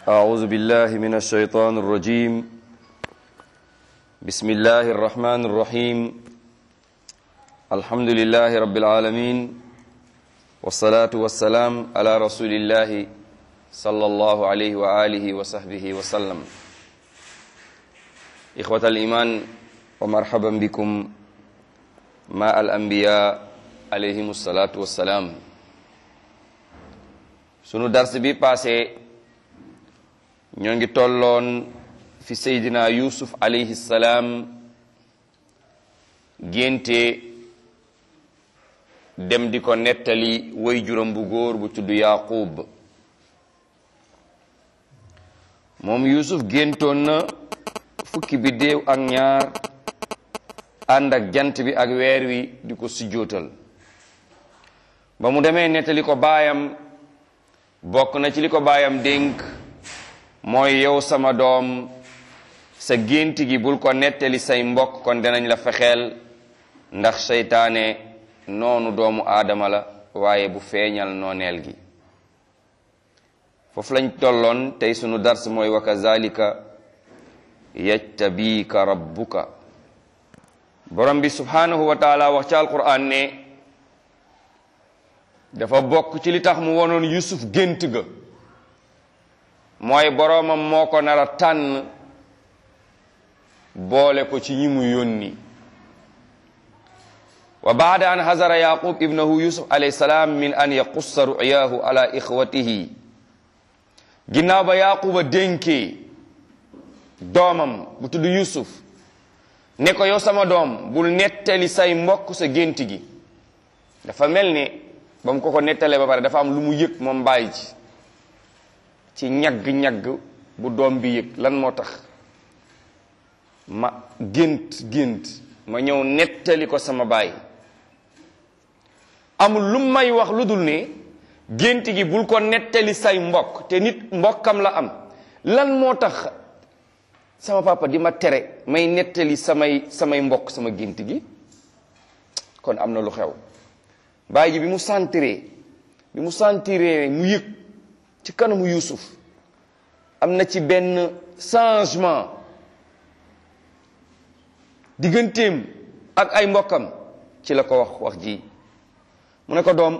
أعوذ بالله من الشيطان الرجيم بسم الله الرحمن الرحيم الحمد لله رب العالمين والصلاة والسلام على رسول الله صلى الله عليه وآله وصحبه وسلم إخوة الإيمان ومرحبا بكم مع الأنبياء عليهم الصلاة والسلام sunu dars bi passé ñoo ngi tolloon fi seydina yusuf alayhi salaam génte dem di ko nettali way juróom bu góor bu tudd yaqub moom yusuf géntoon na fukki biddéew ak ñaar ànd ak jant bi ak weer wi di ko sujjóotal ba mu demee nettali ko baayam bokk na ci li ko baayam dénk mooy yow sama doom sa gént gi bul ko nettali say mbokk kon dinañ la fexeel ndax seytaane noonu doomu aadama la waaye bu feeñal nooneel gi foofu lañ tolloon tey sunu dars mooy wa kazalika yajtabika rabbuka borom bi subhanahu wa taala wax ci alquran ne dafa bokk ci li tax mu wonoon yusuf gént ga mooy boroomam moo ko nar a tànn boole ko ci ñi mu yónni wa baada an hazara yaqub ibnahu yusuf alayhi salaam min an yaqussa ru'yahu ala ixwatihi ginnaaw ba yaquba dénkee doomam bu tudd yusuf ne ko yow sama doom bul nettali say mbokk sa gént gi dafa mel ni ba mu ko ko nettalee ba pare dafa am lu mu yëg moom bàyyi ji ci ñagg-ñagg bu doom bi yëg lan moo tax ma gént gént ma ñëw nettali ko sama baay amul lu may wax lu dul ne gént gi bul ko nettali say mbokk te nit mbokkam la am lan moo tax sama papa di ma tere may nettali samay samay mbokk sama gént gi kon am na lu xew baay ji bi mu sentiree bi mu sentiree mu yëg ci kanamu Yuusuf am na ci benn changement digganteem ak ay mbokkam ci la ko wax wax ji mu ne ko doom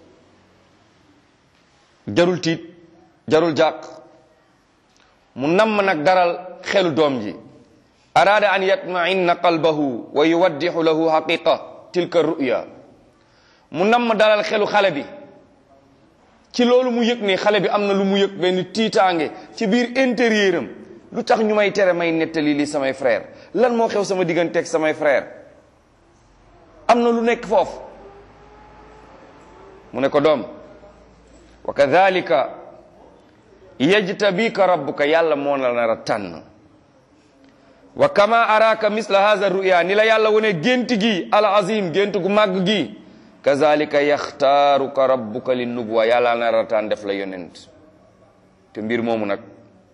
jarul tiit jarul jàq mu namm nag daral xelu doom ji araada an yatma'inna qalbahu wa yuwaddixu lahu haqiqa tilka ru'ya mu namm dalal xelu xale bi ci loolu mu yëg ne xale bi am na lu mu yëg benn tiitaange ci biir intérieur am lu tax ñu may tere may nettali li samay frère lan moo xew sama digganteeg samay frère am na lu nekk foofu mu ne ko doom wa kadhalika yajtabika rabbuka yàlla moo la nar a tànn wa kama araka misla hadha ruya ni la yàlla wone gént gi al azim gént gu màgg gi kazalika yaxtaaruka rabbuka li nubuwa yàlla na rataan def la yonent te mbir moomu nag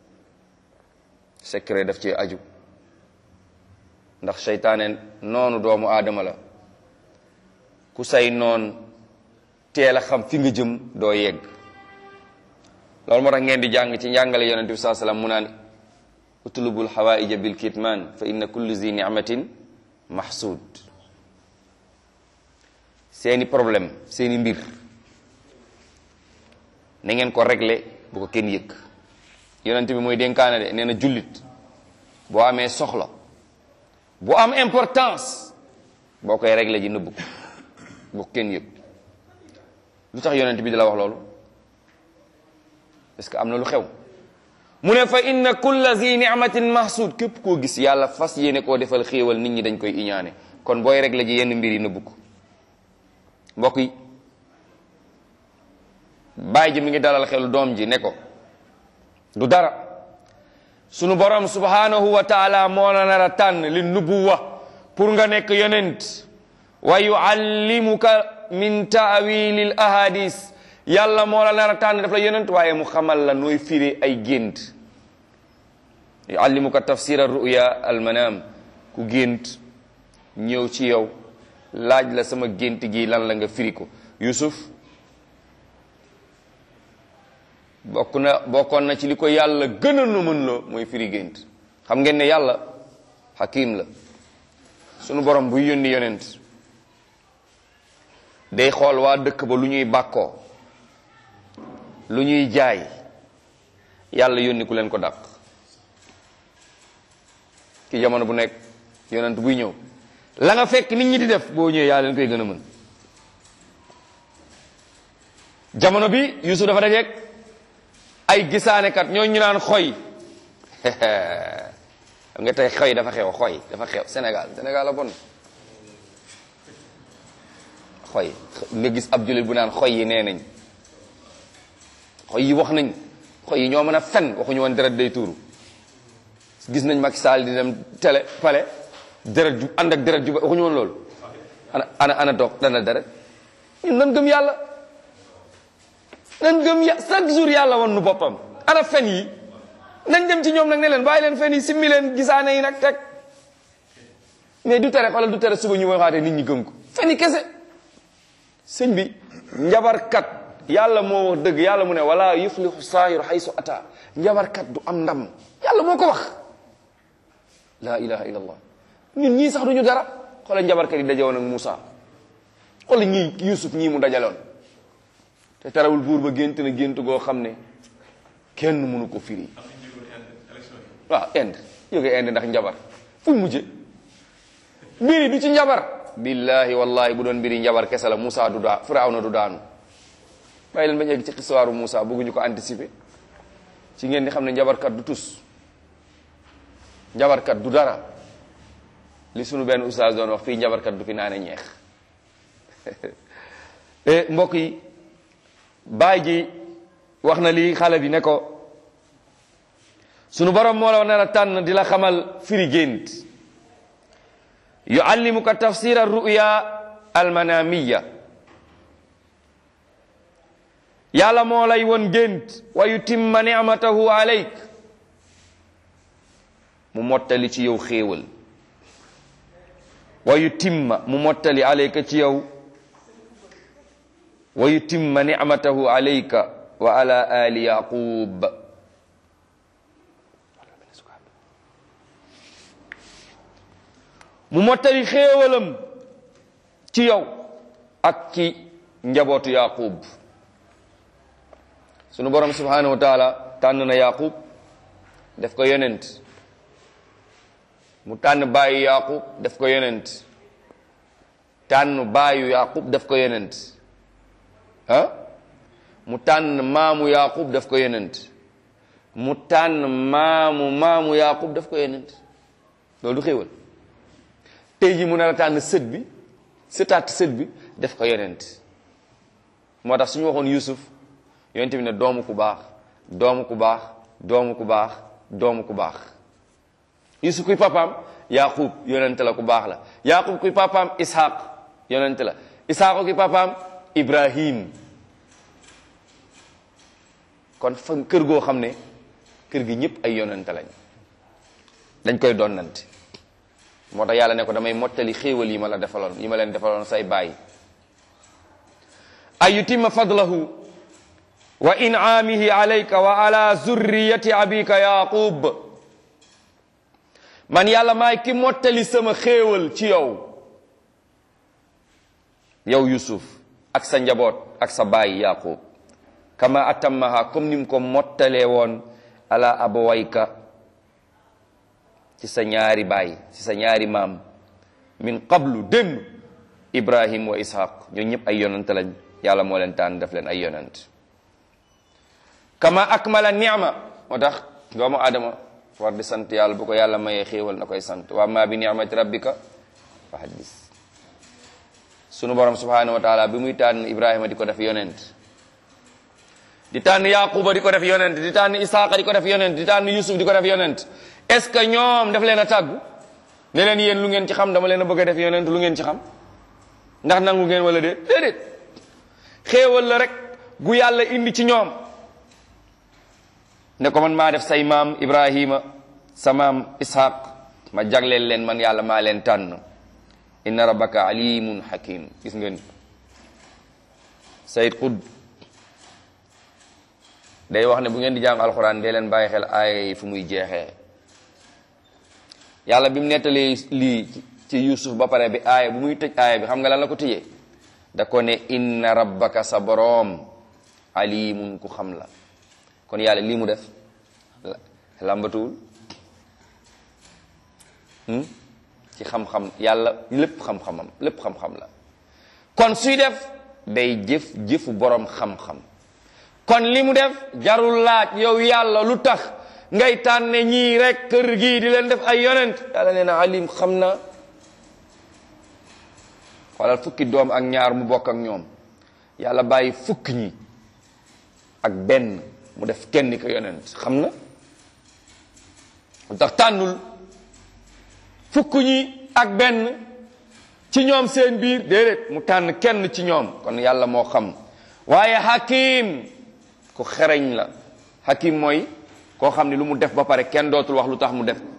secret daf ci aju ndax seytaane noonu doomu aadama la ku say noon teel a xam fi nga jëm doo yegg loolu moo tax ngeen di jàng ci njàngale yonent bi saa sallam mu naan utlubul hawaija bil kitman fa inna kulli zi ni'matin mahsud seeni problème seeni mbir na ngeen ko régler bu ko kenn yëg yonent bi mooy dénkaane de nee na jullit boo amee soxla bu am importance boo koy régler ji nëbb ko bu ko kenn yëg lu tax yonent bi di la wax loolu parce que am na lu xew mu ne fa inna kulla zi ni'matin mahsud képp koo gis yàlla fas yéene koo defal xéewal nit ñi dañ koy iñaane kon booy régler ji yenn mbir yi nëbb ko mbokk yi baay ji mi ngi dalal xelu doom ji ne ko du dara sunu borom subhanahu wa taala moo la nar a tànn li nubuwa pour nga nekk yonent wa yuallimuka min taawilil ahadis yàlla moo la nar a tànn daf la yonent waaye mu xamal la nooy firi ay gént yuallimuka tafsira ruya almanam ku gént ñëw ci yow laaj la sama gént gi lan la nga firi ko Yusuf bokk na bokkoon na ci li ko yàlla gën a nu mën loo mooy firi gént xam ngeen ne yàlla hakim la sunu borom buy yónni yonent day xool waa dëkk ba lu ñuy bàkkoo lu ñuy jaay yàlla yónni ku leen ko dàq ki jamono bu nekk yonent buy ñëw la nga fekk nit ñi di def boo ñëwee yaa leen koy gën a mën jamono bi Yusuf dafa dajeeg ay gisaanekat ñoo ñu naan xoy xam nga tey xoy dafa xew xoy dafa xew Sénégal Sénégal la bon xoy nga gis ab jullit bu naan xoy yi nee nañ xoy yi wax nañ xoy yi ñoo mën a fen waxuñu woon deret day tuuru gis nañ Macky Sall di dem télé pale deret ju ànd ak deret ju ba waxuñu woon loolu ana ana ana toog dana deret ñun nan gëm yàlla nan gëm ya chaque jour yàlla wan nu boppam ana fen yi nañ dem ci ñoom nag ne leen bàyyi leen fen yi simmi leen gisaane yi nag teg mais du tere xoolal du tere suba ñu waxaate nit ñi gëm ko fen yi kese sëñ bi njabarkat yàlla moo wax dëgg yàlla mu ne wala yuflihu saahiru haysu ata njabarkat du am ndam yàlla moo ko wax la ilaha illa allah ñun ñii sax duñu dara xoolal njabarkat yi dajewoon ak Moussa xoolal ñii Yusuf ñii mu dajaloon te tarawul buur ba gént na gént goo xam ne kenn mënu ko firi waaw Inde jóge Inde ndax njabar fuñ mujje mbiri du ci njabar billahi wallahi bu doon mbiri njabar kese la Moussa du daa Firawna du daanu bàyyi leen bañ egg ci histoire Moussa bëgguñu ko anticiper ci ngeen di xam ne njabarkat du tus njabarkat du dara li sunu benn oustaz doon wax fii njabarkat du fi naane ñeex mbokk yi baay ji wax na lii xale bi ne ko sunu borom moo la wax ne la tànn di la xamal firi gént yuallimuka tafsira ruya almanamiya yàlla moo lay won gént wa yutimma nicmatahu alayk mu mottali ci yow xéewal wa yutimma mu mottali alayka ci yow wa yutimma nicmatahu alayka wa ala ali yaqub mu mottali xéewalam ci yow ak ci njabootu yaqub sunu borom subhanahu wa taala tànn na yaqub def ko yonent mu tànn baayu yaqub def ko yonent tànn baayu yaqub def ko yonent ah mu tànn maamu yaqub def ko yonent mu tànn maamu maamu yaqub def ko yonent loolu du xéewal tey ji mu ne la tànn sët bi sëtaat sët bi def ko yonent moo tax suñu waxoon yusuf yonent bi ne doomu ku baax doomu ku baax doomu ku baax doomu ku baax yusuf kuy papaam yaqub yonent la ku baax la yaqub kuy papaam ishaq yonent la ishaq kuy papaam ibrahim kon fa kër goo xam ne kër gi ñëpp ay yonent lañ dañ koy donnante moo tax yàlla ne ko damay mottali xéewal yi ma la defaloon yi ma leen defaloon say baay ay yutimma fadlahu wa in'amihi alayka wa ala zurriyati abika yaqub man yàlla maay ki mottali sama xéewal ci yow yow yusuf ak sa njaboot ak sa baay yaqub kama atammaha comme ni mu ko mottalee woon ala abawayka ci sa ñaari baay ci sa ñaari maam min qablu démb ibrahim wa ishaq ñoo ñëpp ay yonant lañ yàlla moo leen tànn def leen ay yonant kama akmala ni'ma moo tax doomu aadama war di sant yàlla bu ko yàlla mayee xéewal na koy sant wa ma bi ni'mati rabbika fa haddis sunu borom subhanahu wa taala bi muy tànn ibrahima di ko def yonent di tànn yaquba di ko def yonent di tànn isaaqa di ko def yonent di tànn yusuf di ko def yonent est ce que ñoom daf leen a tàggu ne leen yéen lu ngeen ci xam dama leen a bëgg a def yonent lu ngeen ci xam ndax nangu ngeen wala déet déedéet xéewal la rek gu yàlla indi ci ñoom ne ko man maa def say maam ibrahima sa maam ishaq ma jagleel leen man yàlla maa leen tànn inna rabbaka alimun hakim gis ngeen sayid qud day wax ne bu ngeen di jàng alxuraan dee leen bàyyi xel aaya yi fu muy jeexee yàlla bi mu nettalee lii ci yusuf ba pare bi aaya bu muy tëj aaya bi xam nga lan la ko tëjee da ko ne inna rabbaka sa boroom alimun ku xam la kon yàlla lii mu def làmbatuwul ci xam-xam yàlla lépp xam-xamam lépp xam-xam la kon suy def day jëf jëfu boroom xam-xam kon li mu def jarul laaj yow yàlla lu tax ngay tànne ñii rek kër gii di leen def ay yonent yàlla nee na alim xam na xoolal fukki doom ak ñaar mu bokk ak ñoom yàlla bàyyi fukki ñi ak benn mu def kenn ko yonent xam na lu tax tànnul fukk ñi ak benn ci ñoom seen biir déedéet mu tànn kenn ci ñoom kon yàlla moo xam waaye hakim ku xereñ la hakim mooy koo xam ne lu mu def ba pare kenn dootul wax lu tax mu def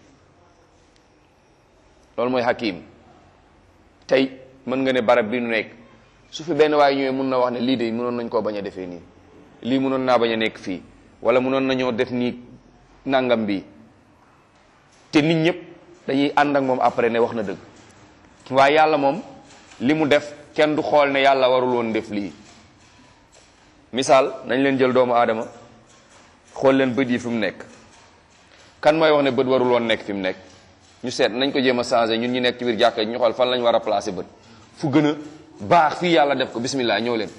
loolu mooy hakim tey mën nga ne barab bi nu nekk su fi benn waaye ñëwee mun na wax ne lii de mënoon nañ koo bañ a defee nii lii mënoon naa bañ a nekk fii wala mënoon nañoo def nii nangam bi te nit ñëpp dañuy ànd ak moom après ne wax na dëgg waaye yàlla moom li mu def kenn du xool ne yàlla warul woon def lii misaal nañ leen jël doomu aadama xool leen bët yi fi mu nekk kan mooy wax ne bët warul woon nekk fi mu nekk ñu seet nañ ko jéem a changé ñun ñu nekk ci biir jàkka ñu xool fan lañ war a placer bët fu gën a baax fii yàlla def ko bismillah ñëw leen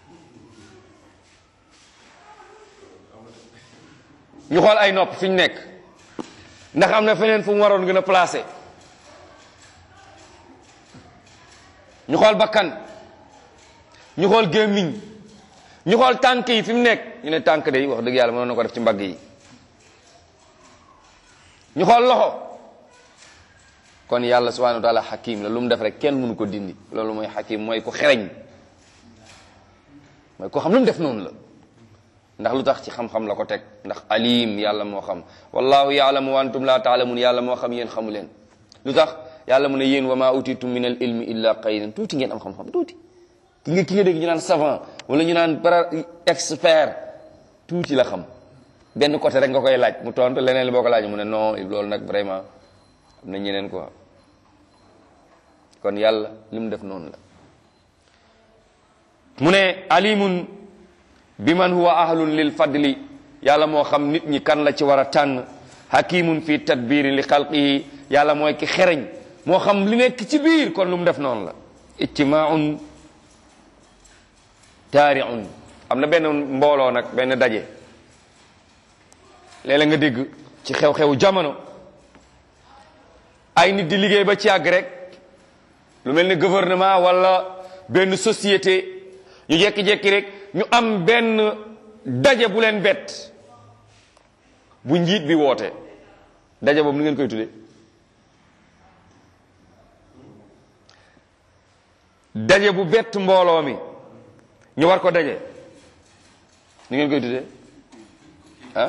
ñu xool ay nopp fi ñu nekk ndax am na feneen fu mu waroon gën a placer ñu xool bakkan ñu xool gémmiñ ñu xool tànk yi fi mu nekk ñu ne tànk de wax dëgg yàlla mënoon na ko def ci mbagg yi ñu xool loxo kon yàlla subhanahu wa taala xakim la lu mu def rek kenn mënu ko dindi loolu mooy xakim mooy ku xereñ mooy ko xam lu mu def noonu la ndax lu tax ci xam-xam la ko teg ndax alim yàlla moo xam wallahu yaalamu wa antum la taalamun yàlla moo xam yéen xamu leen lu tax yàlla mu ne yéen wa ma utitum min al ilmi illa qalilan tuuti ngeen am xam-xam tuuti ki nga ki nga dégg ñu naan savant wala ñu naan para expert tuuti la xam benn côté rek nga koy laaj mu tontu leneen li boo ko laaj mu ne non loolu nag vraiment am na ñeneen quoi kon yàlla li mu def noonu la mu ne alimun bi man huwa ahlun lil fadli yàlla moo xam nit ñi kan la ci war a tànn hakimun fi tadbiri li xalqihi yàlla mooy ki xereñ moo xam li nekk ci biir kon lu mu def noonu la ijtimaun taariun am na benn mbooloo nag benn daje léeg-léeg nga dégg ci xew-xewu jamono ay nit di liggéey ba ci àgg rek lu mel ni gouvernement wala benn société ñu jekki-jekki rek ñu am benn daje bu leen bett bu njiit bi woote daje boobu ni ngeen koy tudde daje bu bett mbooloo mi ñu war ko daje ni ngeen koy tudde ah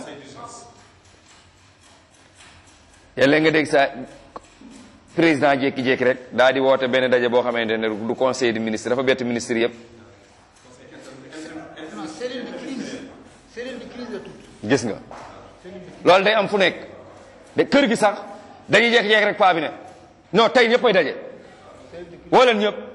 yàlla nga dégg sa président jékki-jékki rek daal di woote benn daje boo xamante ne du conseil des ministres dafa bett ministre yëpp gis nga loolu day am fu nekk de kër gi sax dañuy jékki-jékki rek paa bi ne non tey ñëpp ay daje woo leen ñëpp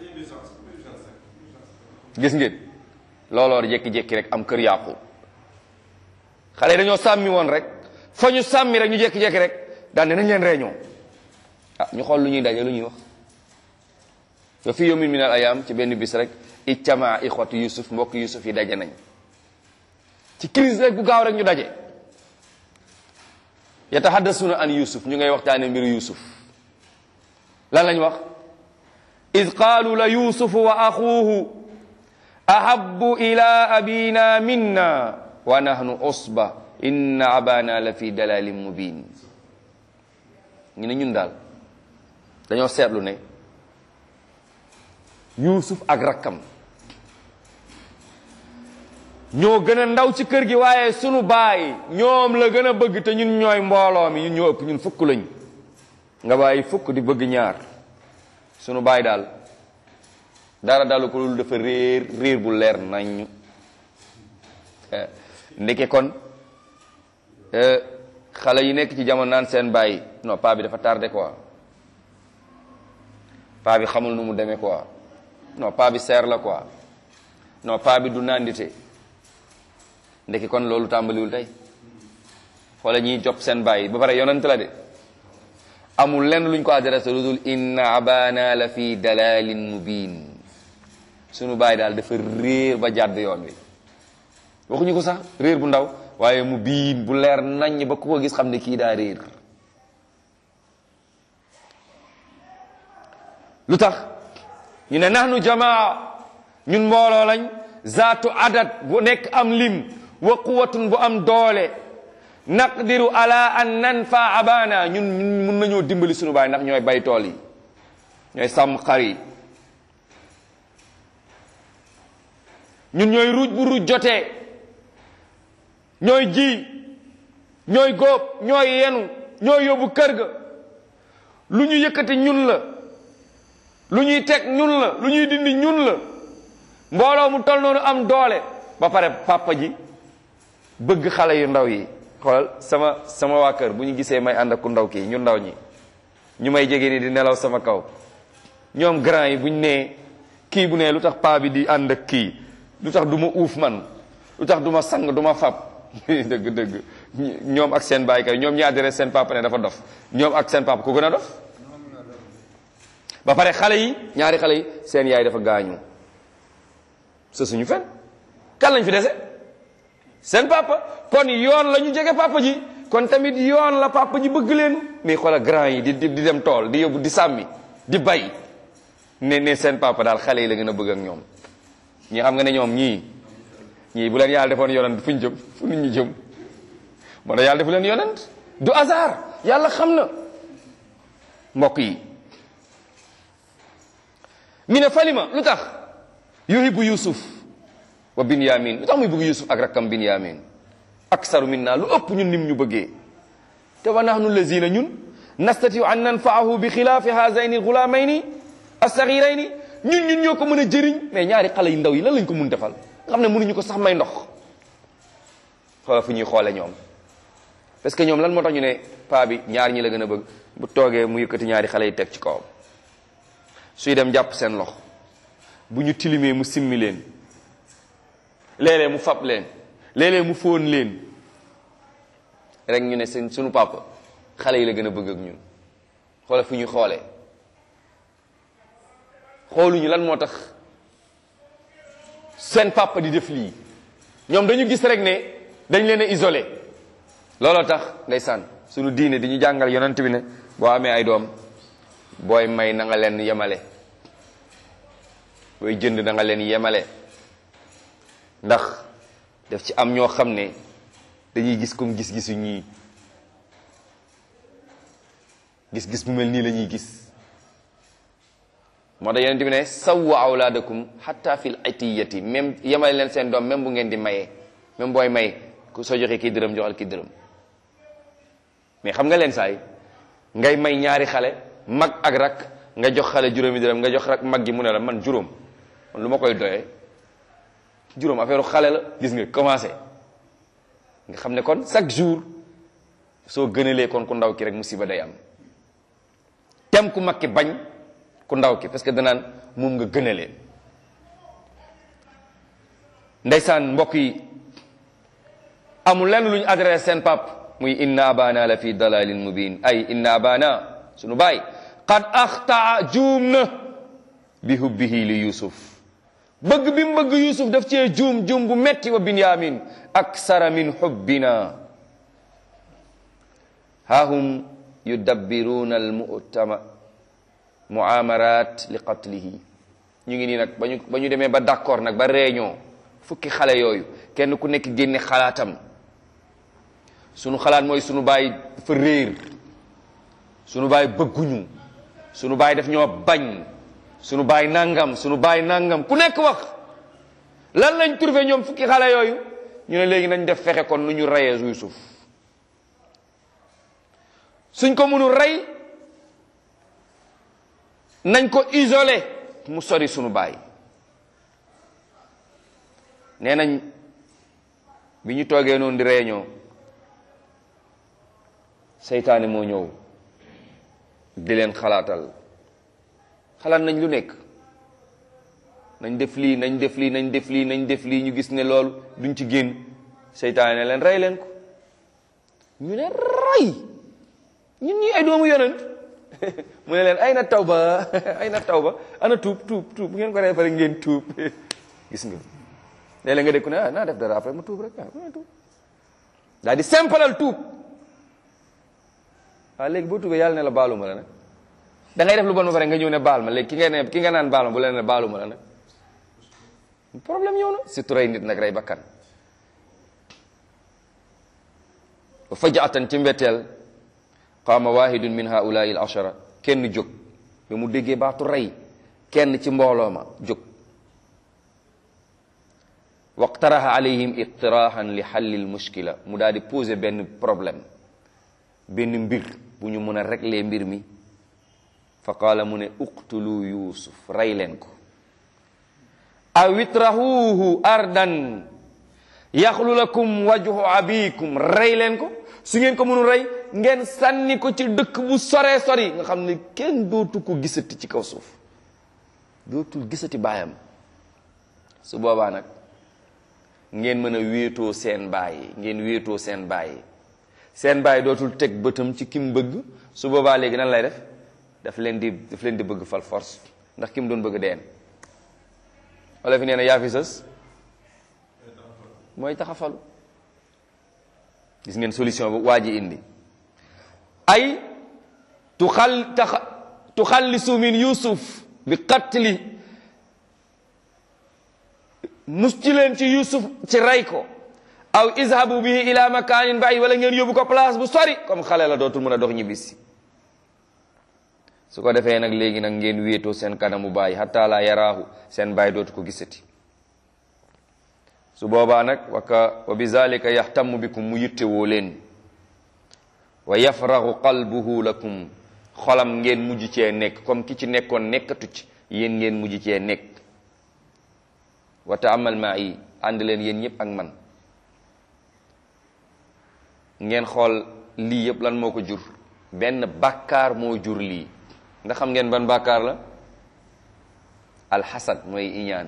gis ngeen looloo jékki-jékki rek am kër yàqu xale yi dañoo sàmmi woon rek fa ñu sàmmi rek ñu jékki-jékki rek daan ne nañ leen réunion ah ñu xool lu ñuy daje lu ñuy wax wa fi yawmin min al ayam ci benn bis rek ijtamaa ixwatu yusuf mbokk yusuf yi daje nañ ci crise rek bu gaaw rek ñu daje yatahaddasuna an yusuf ñu ngay waxtaane mbiru yusuf lan lañ wax id qaalu la yusufu wa axuuhu ahabbu ila abina minna wa nahnu usba inna abana la fi dalalin mubin ñu ne ñun daal dañoo seetlu ne yusuf ak rakkam ñoo gën a ndaw ci kër gi waaye sunu baay ñoom la gën a bëgg te ñun ñooy mbooloo mi ñun ñoo ëpp ñun fukk lañ nga bàyyi fukk di bëgg ñaar sunu baay daal dara dalu ko loolu dafa réer réer bu leer nañ ndeke kon xale yi nekk ci jamono naan seen bàyyi non paa bi dafa tardé quoi paa bi xamul nu mu demee quoi non paa bi seer la quoi non paa bi du nandite ndeke kon loolu tàmbaliwul tey xoola ñiy jox seen bàyyi ba pare yonent la de amul lenn luñ ko adressé lu dul inna abana la fi dalalin mubin sunu bàyyi daal dafa réer ba jàdd yoon wi waxuñu ko sax réer bu ndaw waaye mu biin bu leer naññ ba ku ko gis xam ne kii daa réer lu tax ñu ne nahnu jamaa ñun mbooloo lañ zaatu adat bu nekk am lim wa quwatun bu am doole naqdiru ala an nanfa abana ñun ñun mun nañoo dimbali sunu baay ndax ñooy bay tool yi ñooy sàmm xar yi ñun ñooy ruuj bu ruuj jotee ñooy ji ñooy góob ñooy yenu ñooy yóbbu kër ga lu ñu yëkkati ñun la lu ñuy teg ñun la lu ñuy dindi ñun la mbooloo mu tol noonu am doole ba pare papa ji bëgg xale yu ndaw yi xoolal sama sama waa kër bu ñu gisee may ànd ak ku ndaw kii ñu ndaw ñi ñu may jege ni di nelaw sama kaw ñoom grand yi bu ñu nee kii bu nee lu tax paa bi di ànd ak kii lu tax du ma uuf man lu tax du ma sang du ma fab dëgg dëgg ñoom ak seen baay kay ñoom ñi adresse seen papa ne dafa dof ñoom ak seen papa ku gën a dof ba pare xale yi ñaari xale yi seen yaay dafa gaañu sa suñu fen kan lañ fi dese seen papa kon yoon la ñu jege papa ji kon tamit yoon la papa ji bëgg leen mais xoolal grand yi di di dem tool di yóbbu di sàmmi di bay ne ne seen papa daal xale yi la gën a bëgg ak ñoom ñi xam nga ne ñoom ñii ñii bu leen yàlla defoon yonent fu ñu jëm fu nit ñi jëm moo tax yàlla defu leen yonent du hasard yàlla xam na mbokk yi mi ne falima lu tax yuhibbu yusuf wa binyamin lu tax muy bëgg yusuf ak rakkam binyamin aksaru minna lu ëpp ñun nim ñu bëggee te wa nahnu lazina ñun nastatiu an nanfaahu bi xilaafi haazayni gulaamayni assaxirayni ñun ñun ñoo ko mën a jëriñ mais ñaari xale yu ndaw yi lan lañ ko mun defal nga xam ne mënuñu ko sax may ndox xoola fu ñuy xoole ñoom parce que ñoom lan moo tax ñu ne paa bi ñaar ñi la gën a bëgg bu toogee mu yëkkati ñaari xale yi teg ci kawam suy dem jàpp seen loxo bu ñu tilimee mu simmi leen léeg-léeg mu fab leen léeg-léeg mu fóon leen rek ñu ne seen sunu papa xale yi la gën a bëgg ak ñun xoola fu ñuy xoolee xooluñu lan moo tax seen papa di def lii ñoom dañu gis rek ne dañ leen a isolé looloo tax ndeysaan sunu diine di ñu jàngal yonent bi ne boo amee ay doom booy may na nga leen yemale booy jënd na nga leen yemale ndax daf ci am ñoo xam ne dañuy gis comme gis-gisu ñii gis-gis bu mel nii la ñuy gis moo tax yonent bi ne sawwa awlaadakum hatta fil atiyati même yemale leen seen doom même bu ngeen di mayee même booy may ku soo joxee kii dërëm joxal kii dërëm mais xam nga leen saay ngay may ñaari xale mag ak rak nga jox xale juróomi dërëm nga jox rak mag gi mu ne la man juróom man lu ma koy doyee juróom affaire xale la gis nga commencé nga xam ne kon chaque jour soo gënalee kon ku ndaw ki rek musiba day am tem ku mag ki bañ ku ndaw ki parce que danaan moom nga gënalee ndeysaan mbokk yi amul lenn lu ñu adressé seen pap muy inna abana la fi dalalin mubin ay inna abana sunu baay qad axtaa juum na bi hubbihi li yusuf bëgg bi mu bëgg yusuf daf cee juum juum bu metti wa binyamin aksara min hubbina hahum yudabbiruna almutama muamarat li qatlihi ñu ngi nii nag ba ñu ba ñu demee ba d'accord nag ba réunion fukki xale yooyu kenn ku nekk génne xalaatam sunu xalaat mooy sunu baay dafa réer sunu baay bëgguñu sunu baay daf ñoo bañ sunu baay nangam sunu baay nangam ku nekk wax lan lañ trouvé ñoom fukki xale yooyu ñu ne léegi nañ def fexe kon nu ñu reyee Yuusuf suñ ko mënul rey nañ ko isolé mu sori sunu baay nee nañ bi ñu toogee noonu di réunion seytaane moo ñëw di leen xalaatal xalaat nañ lu nekk nañ def lii nañ def lii nañ def lii nañ def lii ñu gis ne loolu duñ ci génn seytaane ne leen rey leen ko ñu ne rey ñun ñi ay doomu yonent mu ne leen ay na tawba ay na tawba ana tuub tuub tuub bu ngeen ko rey pare ngeen tuub gis nga léeg-léeg nga dégg ne ah naa def dara après ma tuub rek ah ma tuub daal di simplal tuub waaw léegi boo tuubee yàlla ne la baaluma la nag da ngay def lu bon ba pare nga ñëw ne baal ma léegi ki nga ne ki nga naan baal ma bu leen ne baaluma la nag problème ñëw na surtout rey nit nag rey bakkan wa fajaatan ci mbetteel qaama wahidun min haulaai al ashara kenn jóg ba mu déggee baatu rey kenn ci mbooloo ma jóg waqtaraha alayhim iqtirahan li xalli l mushkila mu daal di poser benn problème benn mbir bu ñu mën a régler mbir mi fa qaala mu ne uqtulu yusuf rey leen ko aw itrahuhu ardan yaxlu lakum wajhu abikum rey leen ko su ngeen ko mënul rey ngeen sànni ko ci dëkk bu soree sori nga xam ne kenn dootu ko gisati ci kaw suuf dootul gisati baayam su boobaa nag ngeen mën a wéetoo seen baay ngeen wéetoo seen baay seen baay dootul teg bëtam ci kim bëgg su boobaa léegi nan lay def daf leen di daf leen di bëgg fal force ndax kim doon bëgg deen wala fi nee na yaa fi sës mooy taxafalu gis ngeen solution bu waa ji indi ay tuxal tax tuxallisu min yusuf bi qatli mus ci leen ci yusuf ci rey ko aw izhabu bihi ila makanin bàyyi wala ngeen yóbbu ko place bu sori comme xale la dootul mën a dox ñibbisi su ko defee nag léegi nag ngeen wéetoo seen kanamu bàyyi hatta la yaraahu seen bàyyi dootu ko gisati su boobaa nag waka wa bi zalika yaxtamu bikum mu yittewoo leen wa yafraxu qalbuhu lakum xolam ngeen mujj cee nekk comme ki ci nekkoon nekkatu ci yéen ngeen mujj cee nekk wa taamal maa yi ànd leen yéen ñëpp ak man ngeen xool lii yëpp lan moo ko jur benn bàkkaar moo jur lii ndax xam ngeen ban bàkkaar la alxasad mooy iñaan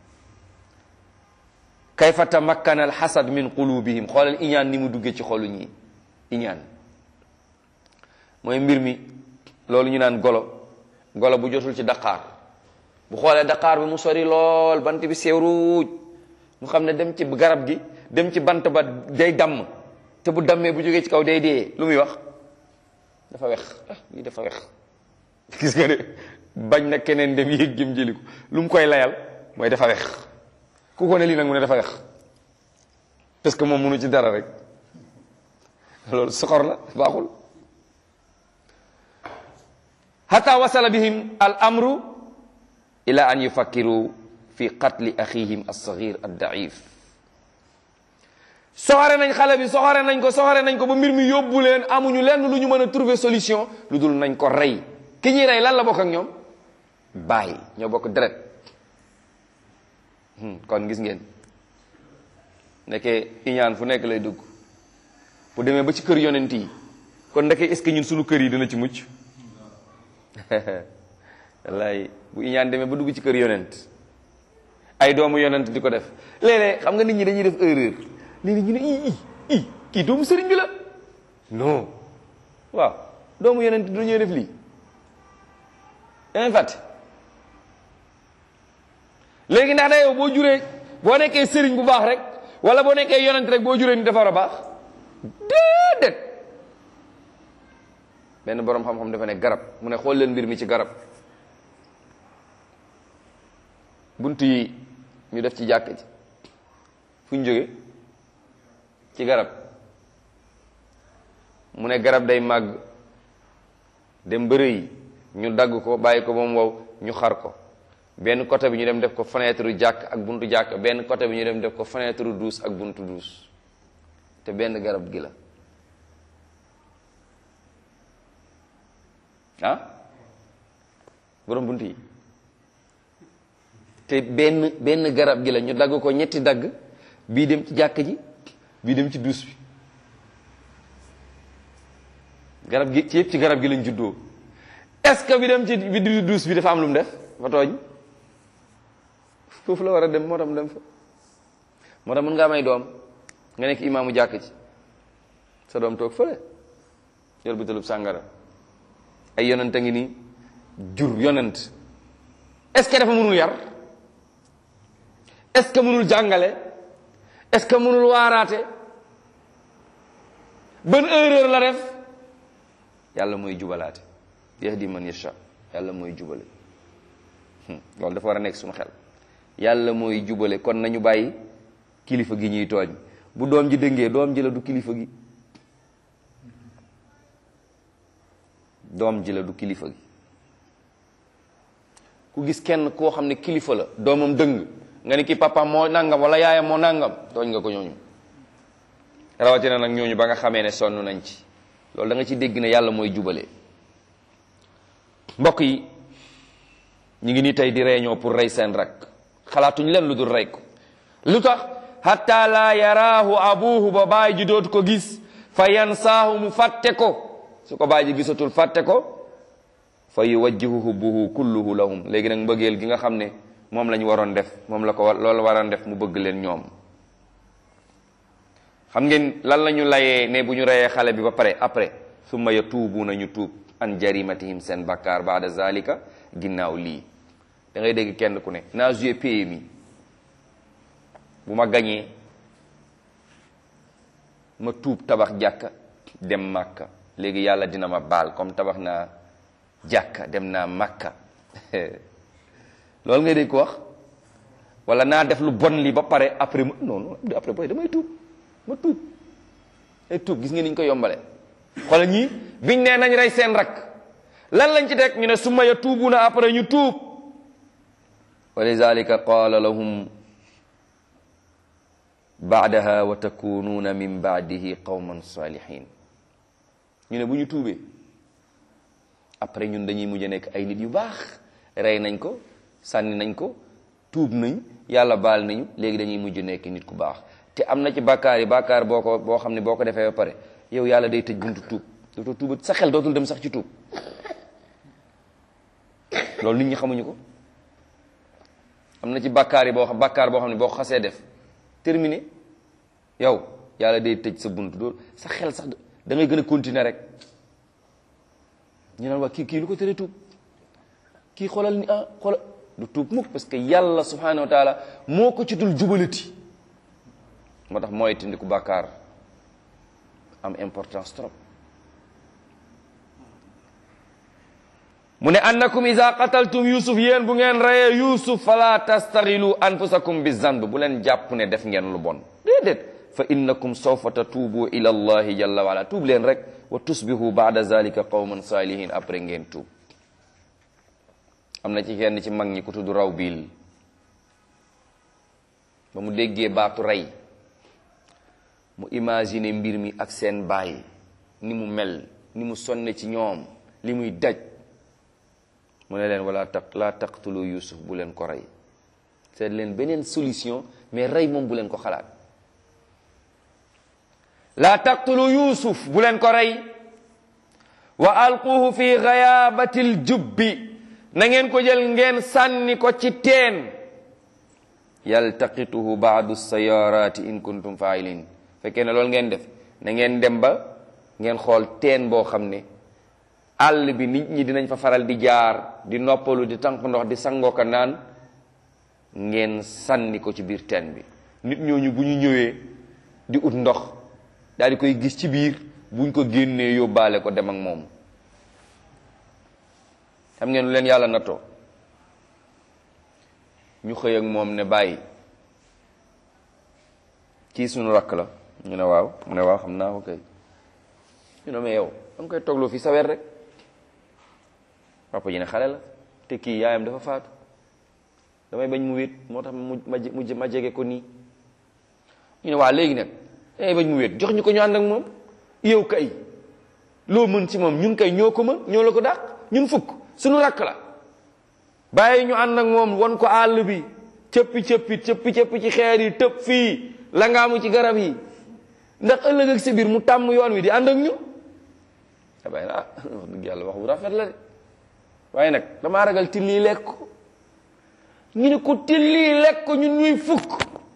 kayfa tamakkana alxasad min qulubihim xoolal iñaan ni mu duggee ci xolu ñi iñaan mooy mbir mi loolu ñu naan golo golo bu jotul ci daqaar bu xoolee daqaar bi mu sori lool bant bi sew ruuj mu xam ne dem ci garab gi dem ci bant ba day damm te bu dammee bu jógee ci kaw day dee lu muy wax dafa wex ah lii dafa wex gis nga de bañ na keneen dem yéeg jëm jëli ko lu mu koy layal mooy dafa wex ku ko ne lii nag mu ne dafa wex parce que moom mënu ci dara rek loolu soxor la baaxul hatta wasala bihim al amru ila an yufakkiru fi qatli axihim alsaxir addaif soxore nañ xale bi soxore nañ ko soxore nañ ko ba mbir mi yóbbu leen amuñu lenn lu ñu mën a trouver solution lu dul nañ ko rey ki ñuy rey lan la bokk ak ñoom bàyyi ñoo bokk deret kon gis ngeen nekkee iñaan fu nekk lay dugg bu demee ba ci kër yonent yi kon ndeke est-ce que ñun suñu kër yi dina ci mucc wallaay bu iñaan demee ba dugg ci kër yonent ay doomu yonent di ko def léeg-léeg xam nga nit ñi dañuy def erreur léegi ñu ne i i i kii doomu sëriñ bi la non waaw doomu yonent du ñuy def lii dangay fàtte léegi ndax da yow boo juree boo nekkee sëriñ bu baax rek wala boo nekkee yonent rek boo juree ni dafa war a baax déedéet benn boroom xam-xam dafa ne garab mu ne xool leen mbir mi ci garab bunt yi ñu def ci jàkk ji fu ñu jóge ci garab mu ne garab day màgg dem bëre yi ñu dagg ko bàyyi ko ba mu wow ñu xar ko benn côté bi ñu dem def ko fenêtre jàkk ak buntu jàkk benn côté bi ñu dem def ko fenêtre douce ak buntu douce te benn garab gi la ah borom bunt yi te benn benn garab gi la ñu dagg ko ñetti dagg bii dem ci jàkk ji bii dem ci duus bi garab gi ci yëpp ci garab gi lañ juddoo est-ce que bi dem ci bi di duus bi dafa am lu mu def fa tooñ foofu la war a dem moo tax mu dem fa moo tax mën ngaa may doom nga nekk imaamu jàkk ci sa doom toog fële yor butelub sàngara ay yonent a ngi nii jur yonent est-ce que dafa mënul yar est-ce que mënul jàngale est-ce que mënul waaraate ban erreur la def yàlla mooy jubalaate yahdi man yasha yàlla mooy jubale loolu dafa war a nekk suñu xel yàlla mooy jubale kon nañu bàyyi kilifa gi ñuy tooñ bu doom ji dëngee doom ji la du kilifa gi doom ji la du kilifa gi ku gis kenn koo xam ne kilifa la doomam dëng nga ni ki papa moo nangam wala yaayam moo nangam tooñ nga ko ñooñu rawatina nag ñooñu ba nga xamee ne sonn nañ ci loolu da nga ci dégg ne yàlla mooy jubale mbokk yi ñu ngi nii tey di réunion pour rey seen rak xalaatuñ leen lu dul rey ko lu tax hatta la yaraahu abuhu ba baay ji dootu ko gis fa yansaahu mu fàtte ko su ko baay ji gisatul fàtte ko fa yuwajjihu hubbuhu kulluhu lahum léegi nag mbëggeel gi nga xam ne moom la ñu waroon def moom la ko loolu waroon def mu bëgg leen ñoom xam ngeen lan la ñu layee ne bu ñu reyee xale bi ba pare après summa yatuubuuna ñu tuub an jarimatihim seen bakkaar baada zalika ginnaaw lii da ngay dégg kenn ku ne naa joué PMI bu ma gañee ma tuub tabax jàkka dem màkka léegi yàlla dina ma baal comme tabax naa jàkka dem naa màkka loolu ngay dégg ko wax wala naa def lu bon li ba pare après ma non non après boy damay tuub ma tuub ay tuub gis nga ni ñu ko yombale xoolal ñii biñ nee nañ rey seen rak lan lañ ci teg ñu ne summa yatuubuna après ñu tuub wa lidalika qaala lahum baadaha wa takunuuna min baadihi qawman salihin ñu ne bu ñu tuubee après ñun dañuy mujj nekk ay nit yu baax rey nañ ko sànni nañ ko tuub nañ yàlla baal nañu léegi dañuy mujj nekk nit ku baax te am na ci bàkkaar yi bàkkaar boo ko boo xam ne boo ko defee ba pare yow yàlla day tëj buntu tuub dootoo tuuba sa xel dootul dem sax ci tuub loolu nit ñi xamuñu ko am na ci bàkkaar yi boo xam bàkkaar boo xam ne boo ko xasee def terminé yow yàlla day tëj sa buntu doo sa xel sax da ngay gën a continuer rek ñu naan waa kii kii lu ko tere tuub kii xoolal ni ah xoolal du tuub mukk parce que yàlla subhanahu wa taala moo ko ci dul jubalati moo tax mooy tindiku bàkkaar am importance trop mu ne annakum ida qataltum yusuf yéen bu ngeen reyee yusuf fala tastaxilu anfusakum bi zanb bu leen jàpp ne def ngeen lu bon déedéet fa innakum sawfa tatuubu ila allahi jalla wa ala tuub leen rek wa tusbihu baada zalika qawman salihin après ngeen tuub am na ci kenn ci mag ñi ku tudd raw biil ba mu déggee baatu rey mu imaginer mbir mi ak seen baay ni mu mel ni mu sonne ci ñoom li muy daj mu ne leen wala taq laa taqtulu yusuf bu leen ko rey seet leen beneen solution mais rey moom bu leen ko xalaat laa taqtulu yusuf bu leen ko rey wa alquhu fi ghayabatil jubbi na ngeen ko jël ngeen sànni ko ci teen yaltaqituhu baadu sayarati in kuntum failin fekkee ne loolu ngeen def na ngeen dem ba ngeen xool teen boo xam ne àll bi nit ñi dinañ fa faral di jaar di noppalu di tànk ndox di sangoo ko naan ngeen sànni ko ci biir teen bi nit ñooñu bu ñu ñëwee di ut ndox daal di koy gis ci biir buñ ko génnee yóbbaale ko dem ak moom xam ngeen lu leen yàlla nattoo ñu xëy ak moom ne bàyyi kii suñu rakk la ñu ne waaw mu ne waaw xam naa ko kay ñu ne mais yow da nga koy toogloo fii sa weer rek papa ji ne xale la te kii yaayam dafa faatu damay bañ mu wéet moo tax mu ma ma jege ko nii ñu ne waa léegi nag damay bañ mu wéet jox ñu ko ñu ànd ak moom yow kay loo mën ci moom ñun kay ñoo ko mën ñoo la ko dàq ñun fukk suñu rakk la bàyyi ñu ànd ak moom won ko àll bi cëppi cëppi cëppi cëppi ci xeer yi tëb fii la ngaamu ci garab yi ndax ëllëg ak si biir mu tàmm yoon wi di ànd ak ñu abay ah wax dëgg yàlla wax bu rafet la de waaye nag damaa ragal till yi lekk ko ñu ne ko till yi lekk ko ñun ñuy fukk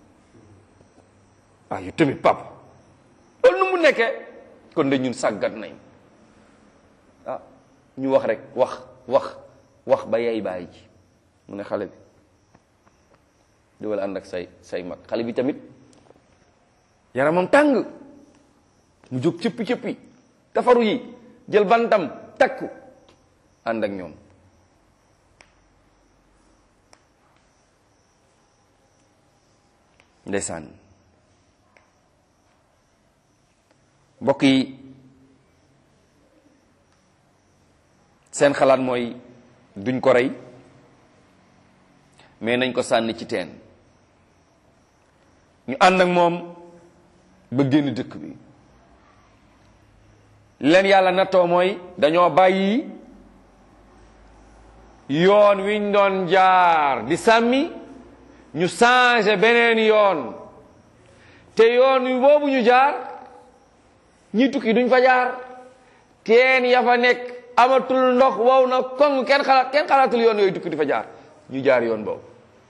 waaw yu tamit pap loolu nu mu nekkee kon de ñun sàggat nañ ah ñu wax rek wax wax wax ba yay bàyyi ji mu ne xale bi diwal ànd ak say say mag xale bi tamit yaramam tàng mu jóg cëppi cëppi tafaru yi jël bantam takku ànd ak ñoom ndeysaan mbokk yi seen xalaat mooy duñ ko rey mais nañ ko sànni ci teen ñu ànd ak moom ba génn dëkk bi leen yàlla nattoo mooy dañoo bàyyi yoon wiñ doon jaar di sàmmi ñu changé beneen yoon te yoon wi boobu ñu jaar ñi tukki duñ fa jaar teen ya fa nekk amatul ndox wow na koŋ kenn xalaat kenn xalaatul yoon yooyu tukki di fa jaar ñu jaar yoon boobu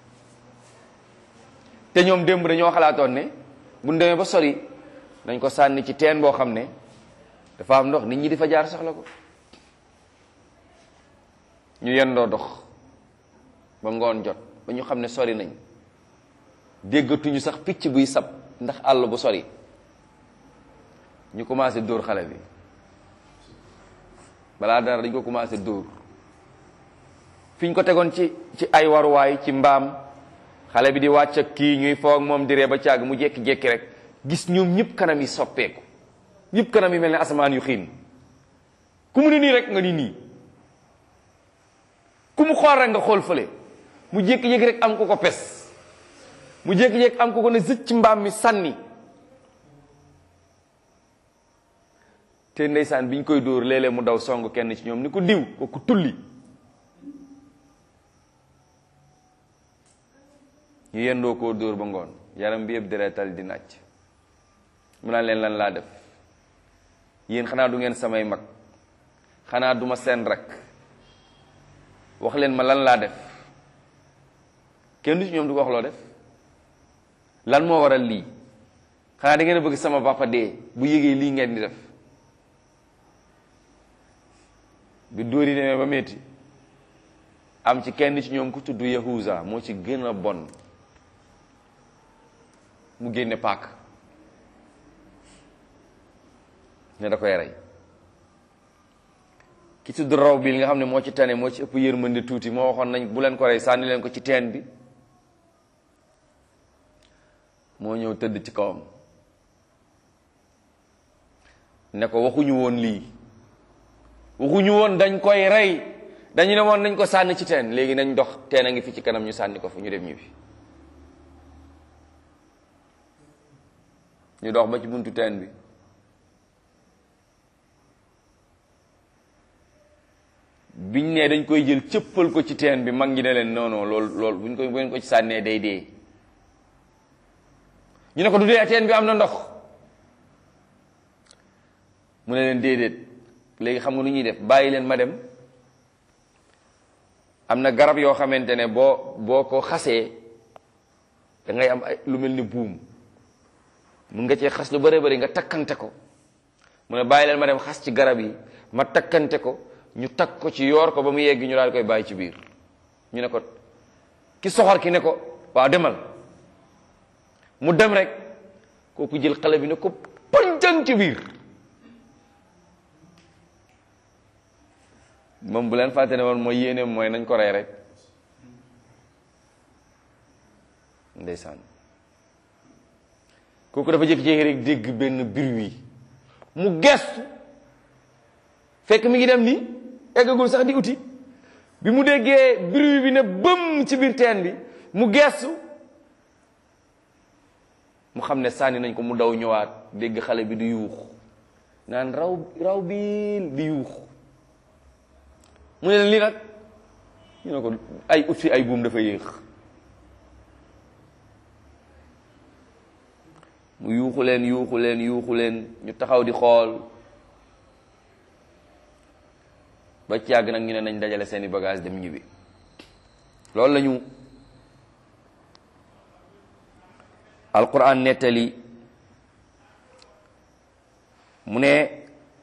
te ñoom démb dañoo xalaatoon ne bu ñu demee ba sori dañ ko sànni ci teen boo xam ne dafa am ndox nit ñi di fa jaar soxla ko ñu yendoo dox ba ngoon jot ba ñu xam ne sori nañ déggatuñu sax picc buy sab ndax àll bu sori ñu commencé dóor xale bi balaa dara dañ ko commencé dóor fi ñu ko tegoon ci ci ay waruwaay ci mbaam xale bi di wàcc ak kii ñuy foog moom di ree ba càgg mu jékki-jékki rek gis ñoom ñëpp kanam yi soppeeku ñëpp kanam yi mel ne asamaan yu xiin ku mu ne nii rek nga ni nii ku mu xool rek nga xool fële mu jékki-jékki rek am ko ko pes mu jékki-jékki am ko ko ne zëcc ci mbaam mi sànni te ndeysaan bi ñu koy dóor léeg-léeg mu daw song kenn ci ñoom ni ko diw ko ku tulli ñu yendoo koo dóor ba ngoon yaram bi yëpp deretal di nàcc mu naan leen lan laa def yéen xanaa du ngeen samay mag xanaa duma seen rek wax leen ma lan laa def kenn du ci ñoom du ko wax loo def lan moo waral lii xanaa da ngeen a bëgg sama papa dee bu yégee lii ngeen di def bi dóor yi demee ba metti am ci kenn ci ñoom ku tudd Yahuza moo ci gën a bon mu génne paak ne da koy rey ki tudd raw bi li nga xam ne moo ci tane moo ci ëpp yërmande tuuti moo waxoon nañ bu leen ko rey sànni leen ko ci teen bi moo ñëw tëdd ci kawam ne ko waxuñu woon lii waxuñu woon dañ koy rey dañu ne woon nañ ko sànni ci teen léegi nañ dox teen a ngi fi ci kanam ñu sànni ko fu ñu dem ñibbi ñu dox ba ci buntu teen bi biñ ne dañ koy jël cëppal ko ci teen bi mag ñi ne leen non non loolu loolu buñ ko buñ ko ci sànnee day dee ñu ne ko du dee teen bi am na ndox mu ne leen déedéet léegi xam nga nu ñuy def bàyyi leen ma dem am na garab yoo xamante ne boo boo ko xasee da ngay am ay lu mel ni buum mun nga cee xas lu bare bari nga takkante ko mu ne bàyyi leen ma dem xas ci garab yi ma takkante ko ñu takk ko ci yoor ko ba mu yegg ñu daal koy bàyyi ci biir ñu ne ko ki soxor ki ne ko waaw demal mu dem rek kooku jël xale bi ne ko pëncang ci biir moom bu leen fàtte ne woon mooy yéene mooy nañ ko rey rek ndeysaan kooku dafa jékki-jékki rek dégg benn bruit mu gestu fekk mi ngi dem ni eggagul sax di uti bi mu déggee bruit bi ne bëm ci biir teen bi mu gestu mu xam ne sànni nañ ko mu daw ñëwaat dégg xale bi di yuux naan raw raw biil di yuux mu ne leen lii nag ñu ne ko ay ut fi ay buum dafa yéex mu yuuxu leen yuuxu leen yuuxu leen ñu taxaw di xool ba ci yàgg nag ñu ne nañ dajale seeni bagage dem ñibbi loolu la ñu alquran nettali mu ne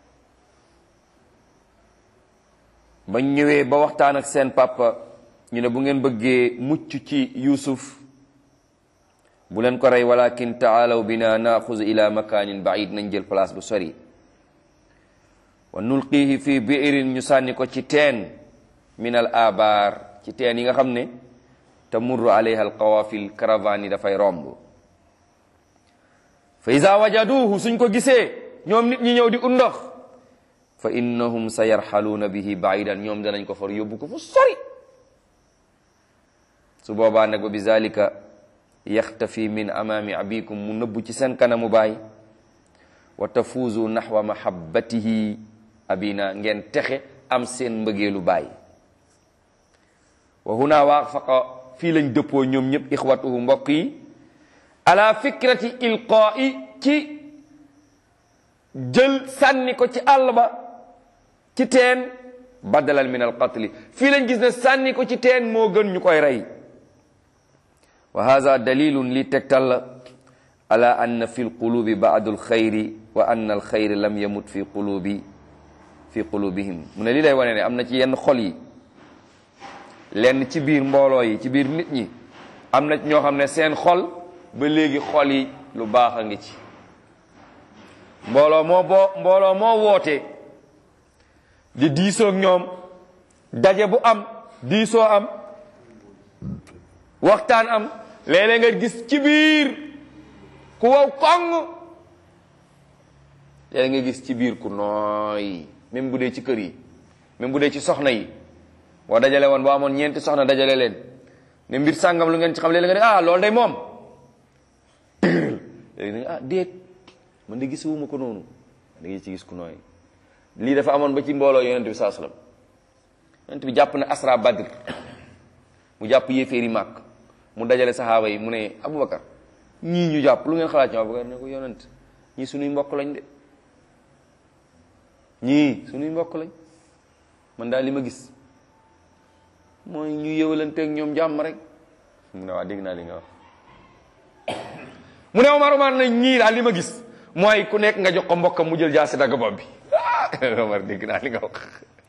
bañ ñëwee ba waxtaan ak seen papa ñu ne bu ngeen bëggee mucc ci yusuf bu leen ko rey walakin taalaw bina naaxuz ila makanin baid nañ jël place bu sori wa nulqihi fi biirin ñu sànni ko ci teen min al abaar ci teen yi nga xam ne tamurru alayha al qawafil caravane yi dafay romb fa iza wajaduhu suñ ko gisee ñoom nit ñi ñëw di undox fa innahum sa yarxaluuna bihi baidan ñoom danañ ko far yóbbu ko fu sori su boobaa nag ba bi zalika yaxtafi min amaami abikum mu nëbbu ci seen kanamu baay wa tafuuzu naxwa mahabbatihi abina ngeen texe am seen mbëggeelu baay wa huna waafaqa fii lañ dëppoo ñoom ñëpp ixwatuhu mbokk yi ala fikrati ilqaa'i ci jël sànni ko ci àll ba ci teen badalal min alqatli fii lañ gis ne sànni ko ci teen moo gën ñu koy rey wa hada dalilun li tegtal la ala anna fi lqulubi baadu alxayri wa anna alxayri lam yamut fi qulubi fi qulubihim mu ne lii lay wane ne am na ci yenn xol yi lenn ci biir mbooloo yi ci biir nit ñi am na ci ñoo xam ne seen xol ba léegi xol yi lu baax a ngi ci mbooloo moo boo mbooloo moo woote di diisoo ak ñoom daje bu am diisoo am waxtaan am léeg-léeg nga gis ci biir ku wow koŋ léeg nga gis ci biir ku nooy même bu dee ci kër yi même bu dee ci soxna yi boo dajale woon boo amoon ñeenti soxna dajale leen ne mbir sàngam lu ngeen ci xam léeg nga ne ah loolu day moom léegi nga ah déet man de gisuma ko noonu da ngay ci gis ku nooy lii dafa amoon ba ci mbooloo yonent bi saa sallam yonent bi jàpp na asra badr mu jàpp yéeféeri màkk mu dajale saxaaba yi mu ne aboubacar ñii ñu jàpp lu ngeen xalaat ci aboubacar ne ko yonent ñii suñuy mbokk lañ de ñii suñuy mbokk lañ man daal li ma gis mooy ñu yëwalanteeg ñoom jàmm rek mu ne waa dégg naa li nga wax mu ne Omar Omar na ñii daal li ma gis mooy ku nekk nga jox ko mbokkam mu jël jaasi dagg bopp bi Omar dégg naa li nga wax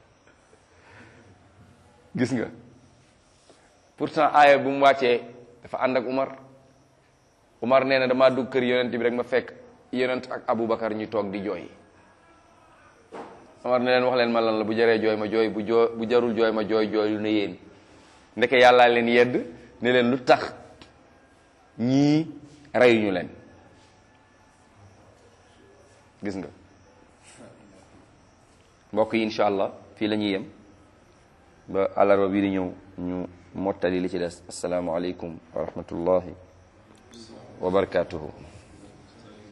gis nga pourtant aaya bu mu wàccee dafa ànd ak Umar Umar nee na damaa dugg kër yonent bi rek ma fekk yonent ak Aboubacar ñu toog di jooy Umar ne leen wax leen ma lan la bu jaree jooy ma jooy bu joo bu jarul jooy ma jooy jooy lu ne yéen ndeke yàllaa leen yedd ne leen lu tax ñii reyuñu leen gis nga mbokk yi incha allah fii la ñuy yem ba àllarba bii di ñëw ñu mottali li ci des assalaamu aleykum wa rahmatullahi wa barakatuhu